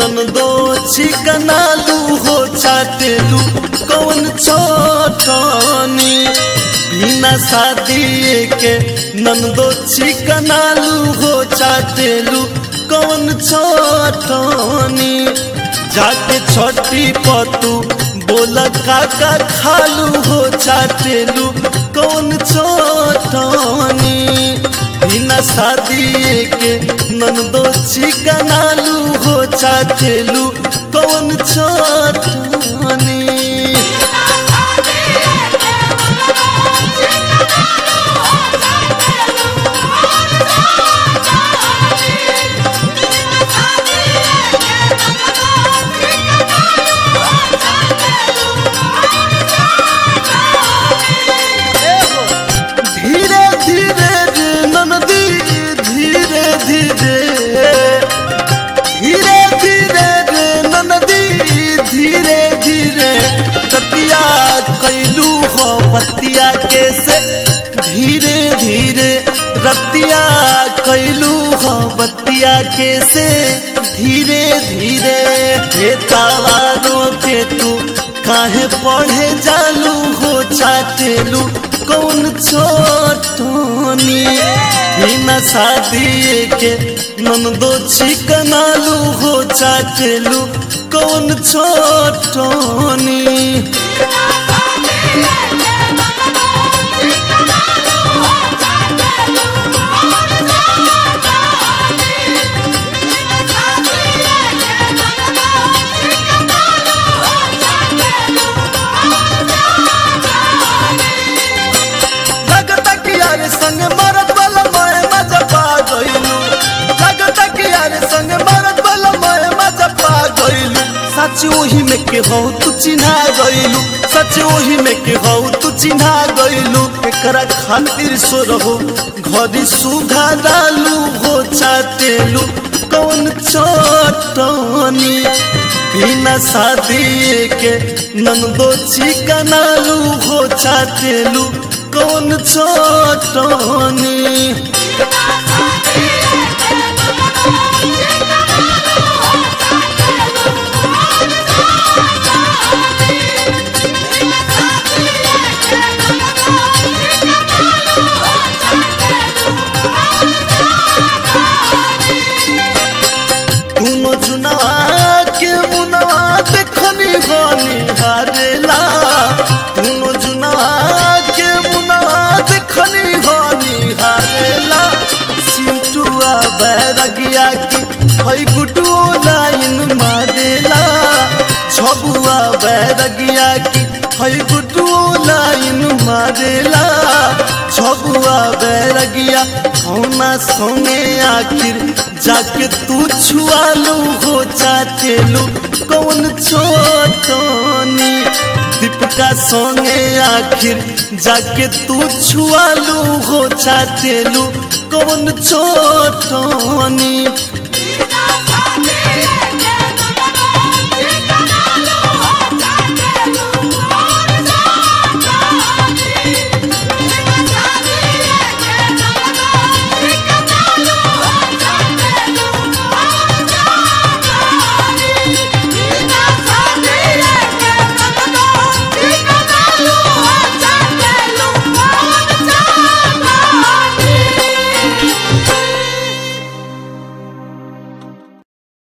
नंदो चिकनालू हो चाटेलू कौन छोटनी बिना शादी के नंदो चिकनालू हो चाटेलू कौन छोटनी जाके छोटी पतू बोला काका खालू हो चाटेलू कौन छोटनी बिना शादी के नंदो चिकनालू हो चाटेलू कौन छोटनी धीरे धीरे रे ननदी धीरे धीरे धीरे धीरे रे ननदी धीरे धीरे कतिया कैलू हो बतिया के से धीरे धीरे रतिया कैलू हो बतिया के से धीरे धीरे हे तावारो के तू काहे पढ़े जालू हो चाटेलू कौन छोटनी बिना शादी के नंदो चिकनालू हो चाटेलू कौन छोटनी लगता कि यार संग मरद वाला मैं मजा पा गइलू लगता कि यार संग मरद वाला मैं मजा पा गइलू सच वही में के हो तू चिन्हा गइलू सच वही में के हो तू चिन्हा गइलू एकरा खातिर सो रहो घरी सुधा डालू हो चाटेलू कौन छोटनी बिना शादी के नंदो चिकनालू हो चाटेलू कौन छोटनी दोनों चुनावा के मुनवा देखनी बनी हारेला दोनों चुनावा के मुनवा देखनी बनी हारेला सिंटुआ बैरगिया की हई गुटुओ लाइन मारेला छबुआ बैरगिया की हई गुटुओ लाइन मारेला छबुआ बैरगिया कौना सोने आखिर जाके तू छुआलू हो चाटेलू कौन छोटनी दीपिका सोने आखिर जाके तू छुआलू हो चाटेलू कौन छोटनी Thank you.